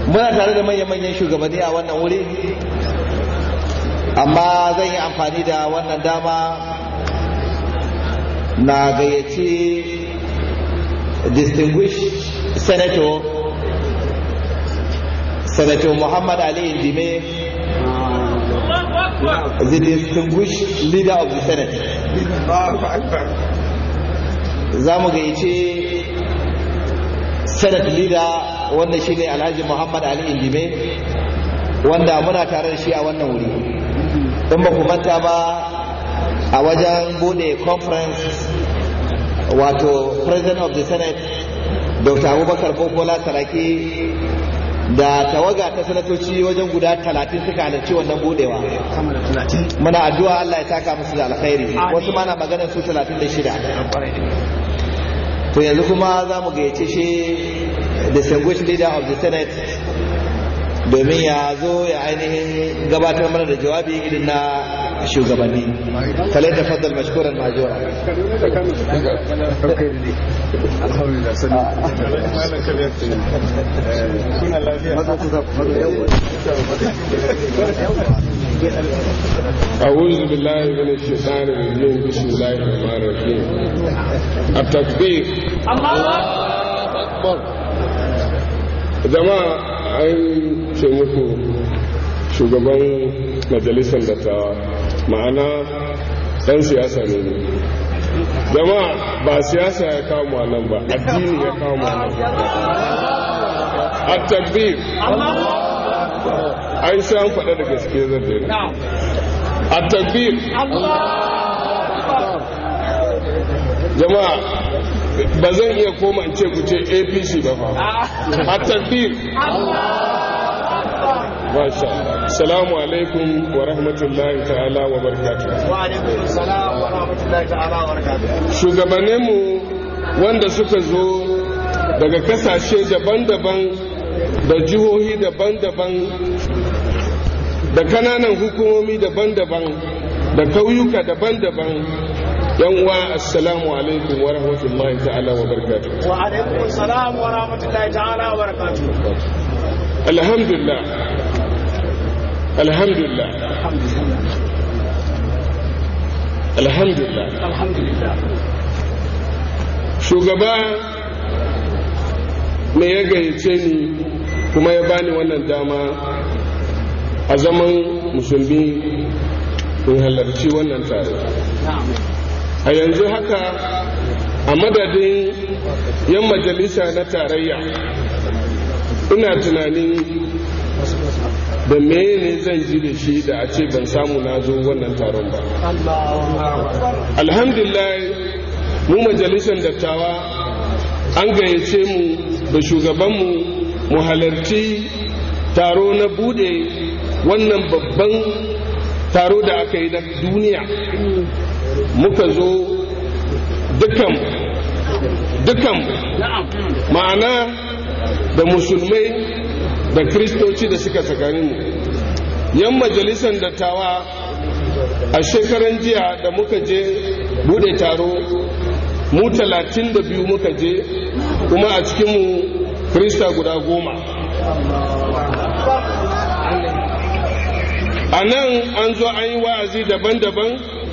muna tare da manyan-manyan shugabanni a wannan wuri amma zan yi amfani da wannan dama na gayyaci distinguished senator senator muhammad ali indime the distinguished leader of the senate za mu gayyaci senate leader wanda shine alhaji muhammad ali indime wanda muna tare da shi a wannan wuri in ba ku manta ba a wajen bude conference wato president of the senate dr abubakar bokola saraki da tawaga ta sanatoci wajen guda talatin suka halarci wannan budewa muna addu'a allah ya taka musu da alkhairi wasu mana maganar su talatin da shida to yanzu kuma za mu gayyace shi distinguished leader of the senate domin ya zo ya ainihin gabatar mana da jawabi irin na shugabanni kalai da fadal mashkuran majora أعوذ بالله من الشيطان الرجيم بسم الله الرحمن الرحيم التكبير الله أكبر jama'a an ce muku shugaban majalisar dattawa ma'ana ɗan siyasa ne ne jama'a ba siyasa ya kawo nan ba addini ya kawo nan a tabbir an sha faɗa da gaske zai daina a tabbir jama'a ba zan iya koma in ce ku ce apc ba fa a tabbir Masha Salamu alaikum wa rahmatullahi ta'ala wa barakatuh. Wa alaikum salam wa rahmatullahi ta'ala wa barakatuh. Shugabanninmu wanda suka zo daga kasashe daban-daban da jihohi daban-daban da kananan hukumomi daban-daban da kauyuka daban-daban yan uwa assalamu alaikum wa rahmatullahi ta'ala wa barakatuh wa alaikum salam wa rahmatullahi ta'ala wa barakatuh alhamdulillah alhamdulillah alhamdulillah alhamdulillah shugaba me ya gayyace ni kuma ya bani wannan dama a zaman musulmi in halarci wannan tare a yanzu haka a madadin yan majalisa na tarayya ina tunanin da ne zan ji da shi da a ce ban samu na zo wannan taron ba alhamdulillah mu majalisar dattawa an gayyace mu da shugabanmu mu halarci taro na bude wannan babban taro da aka yi na duniya muka zo dukan dukan ma'ana da musulmai da kristoci da suka tsakaninmu yan majalisar dattawa a shekaran jiya da muka je bude taro mu talatin da biyu muka je kuma a cikinmu krista guda goma a nan an zo an yi wa'azi daban-daban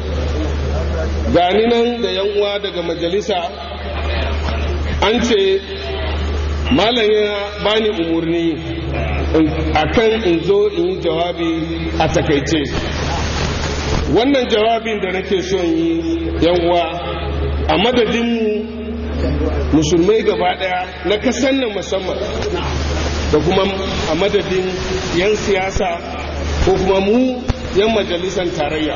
gani nan da yan uwa daga majalisa an ce malam ya bani umarni akan in zo in yi jawabi a takaice wannan jawabin da nake son yi yan uwa a madadinmu musulmai gaba daya na kasan nan musamman da kuma a madadin 'yan siyasa ko kuma mu 'yan majalisar tarayya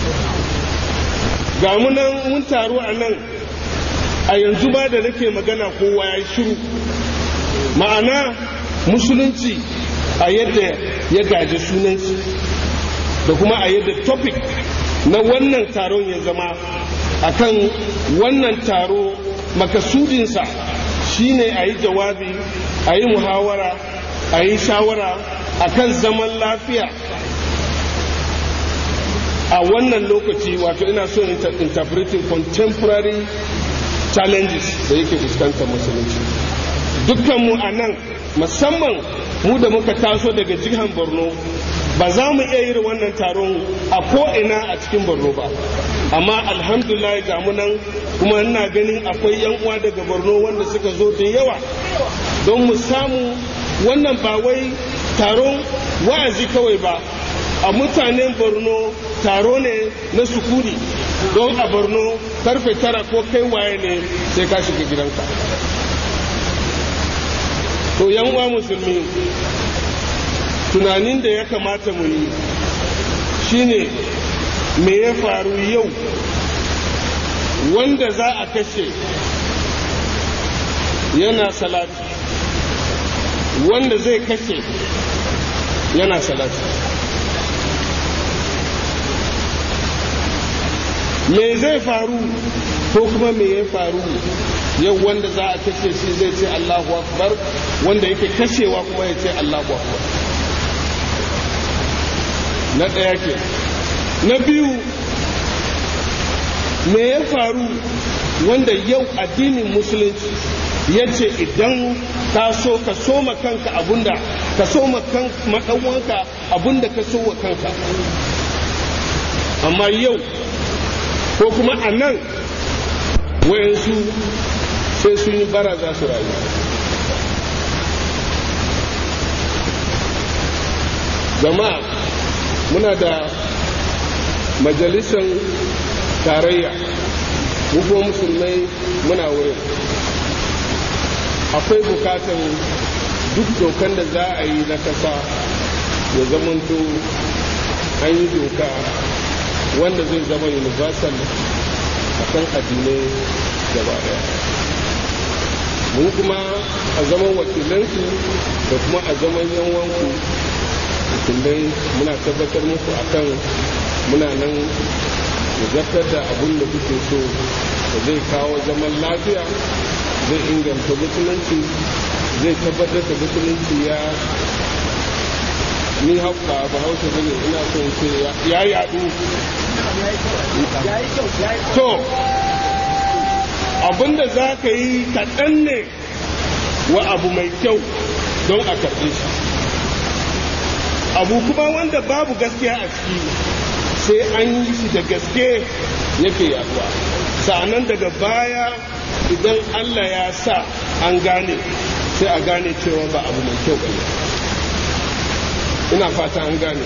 ga nan mun taru a nan a yanzu ba da nake magana kowa ya shiru ma'ana musulunci a yadda ya gaji sunanci da kuma a yadda topic na wannan taron ya zama akan wannan taro makasudinsa shine a yi jawabi a yi muhawara a yi shawara akan zaman lafiya a wannan lokaci wato ina so interpreting contemporary challenges da yake fuskantar musulunci dukkanmu a nan musamman mu da muka taso daga jihar borno ba za mu iya yin wannan taron a ko'ina a cikin borno ba amma alhamdulillah ga mu nan kuma ina ganin akwai yan uwa daga borno wanda suka zo da yawa don mu samu wannan ba wai taron wa'azi kawai ba a mutanen borno taro ne na sukuri don a borno karfe tara ko kai waye ne sai ka shiga gidanka to yan uwa musulmi tunanin da ya kamata mu yi shine me ya faru yau wanda za a kashe yana salati wanda zai kashe yana salati me zai faru ko kuma me ya faru yau wanda za a kashe shi zai ce Allahu akbar wanda yake kashewa kuma ya ce Allahu akbar na ɗaya ke na biyu me ya faru wanda yau addinin musulunci ya ce idan ka so ka soma kanka abunda ka soma maɗanwanka abunda ka so wa kanka amma yau ko kuma a nan wayansu sai sun yi bara za su rayu jama'a muna da majalisar tarayya mu kuma musulmai muna wurin akwai bukatan duk dokan da za a yi na kasa ya zamanto an yi doka wanda zai zama universal a kan addinai gaba daya mun kuma a zaman wakilansu da kuma a zaman yanwanku wakilai muna tabbatar muku akan muna nan zartar da abin da kuke so da zai kawo zaman lafiya zai inganta musulunci zai tabbatar da musulunci ya ni hauka ba hausa bane ina so in ce ya yadu to abinda za ka yi kaɗan ne wa abu mai kyau don a karɓe shi abu kuma wanda babu gaskiya a ciki sai an yi shi da gaske yake yaduwa sa'anan daga baya idan allah ya sa an gane sai a gane cewa ba abu mai kyau ba ina fata an gane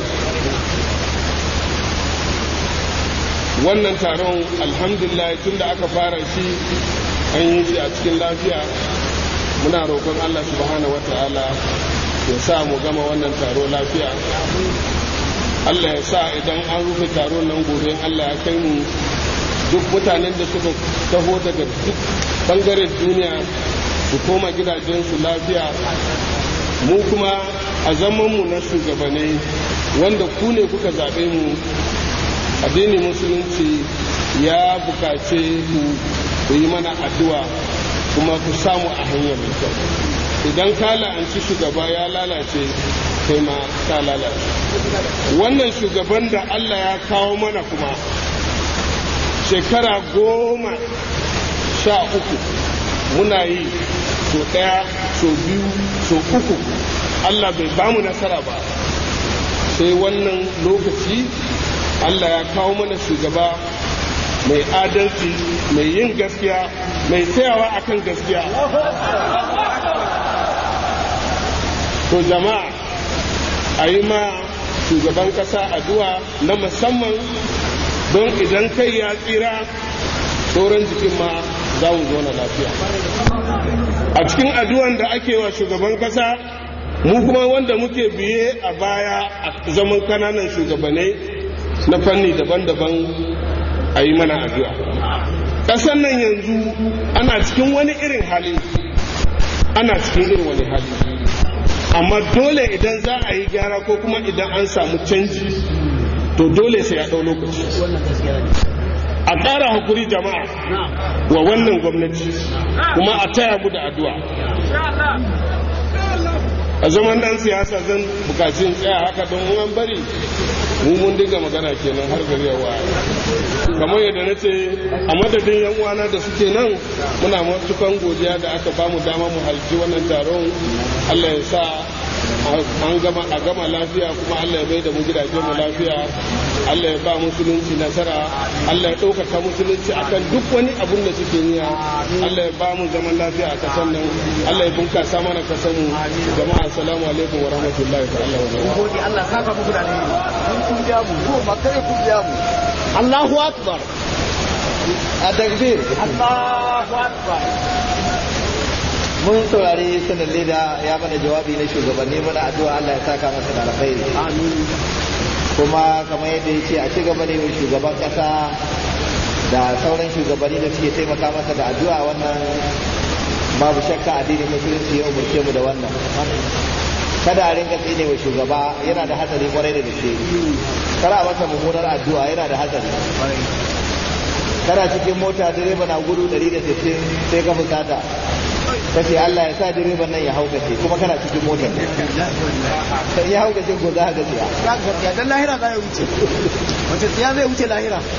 wannan taron alhamdulillah tun da aka fara shi an yi shi a cikin lafiya muna roƙon allah subhanahu wata'ala ya sa mu gama wannan taro lafiya allah ya sa idan an rufe taron nan gobe allah ya kai mu duk mutanen da suka taho daga duk bangaren duniya su koma gidajensu lafiya mu kuma a zamanmu na shugabanai wanda ku ne kuka zaɓe mu addinin musulunci ya bukace ku ku yi mana addu'a kuma ku samu a hanyar mai kyau idan ka la'anci shugaba ya lalace kai ma ka lalace wannan shugaban da allah ya kawo mana kuma shekara goma sha uku muna yi so ɗaya so biyu so uku allah bai bamu nasara ba sai wannan lokaci allah ya kawo mana shugaba mai adalci mai yin gaskiya mai tsayawa akan gaskiya to jama'a a yi ma shugaban kasa addu'a na musamman don idan kai ya tsira sauran jikin ma za mu zauna lafiya a cikin addu'an da ake wa shugaban kasa mu kuma wanda muke biye a baya a zaman kananan shugabanai na fanni daban-daban a yi mana addu'a ƙasar nan yanzu ana cikin wani irin hali ana cikin irin wani hali amma dole idan za a yi gyara ko kuma idan an samu canji to dole sai ya ɗau lokaci a ƙara hakuri jama'a wa wannan gwamnati kuma a taya mu da addu'a a zaman dan siyasa zan bukacin tsaya haka don an bari mu mun dinga magana kenan har gari ya waye kamar yadda na ce a madadin yan uwana da suke nan muna matukan godiya da aka bamu dama mu halci wannan taron Allah ya sa an gama a gama lafiya kuma Allah ya bai da mu gidajen mu lafiya Allah ya ba musulunci nasara Allah ya ɗaukaka musulunci akan duk wani abun da suke niya Allah ya ba mu zaman lafiya a kasan nan Allah ya bunkasa mana kasan mu jama'a assalamu alaikum wa rahmatullahi ta'ala wa barakatuh gode Allah saka muku da alheri mun kun biya mu ko ba kare kun biya mu Allahu akbar a takbir Allahu akbar mun saurari sanar leda ya mana jawabi na shugabanni muna addu'a Allah ya saka masa da alkhairi amin kuma kamar yadda ya ce a ci gaba ne mai shugaban kasa da sauran shugabanni da suke taimaka masa da addu'a wannan babu shakka addinin musulunci ya umarce mu da wannan kada a rinka tsine wa shugaba yana da hatsari kwarai da gaske kada a masa mummunar addu'a yana da hatsari kana cikin mota direba na gudu 160 sai ka fusata ka ce Allah ya sa direban nan ya haukace kuma kana cikin motar sai ya haukace ko za ka ga ya ga dan lahira za ya wuce wace tsiya zai wuce lahira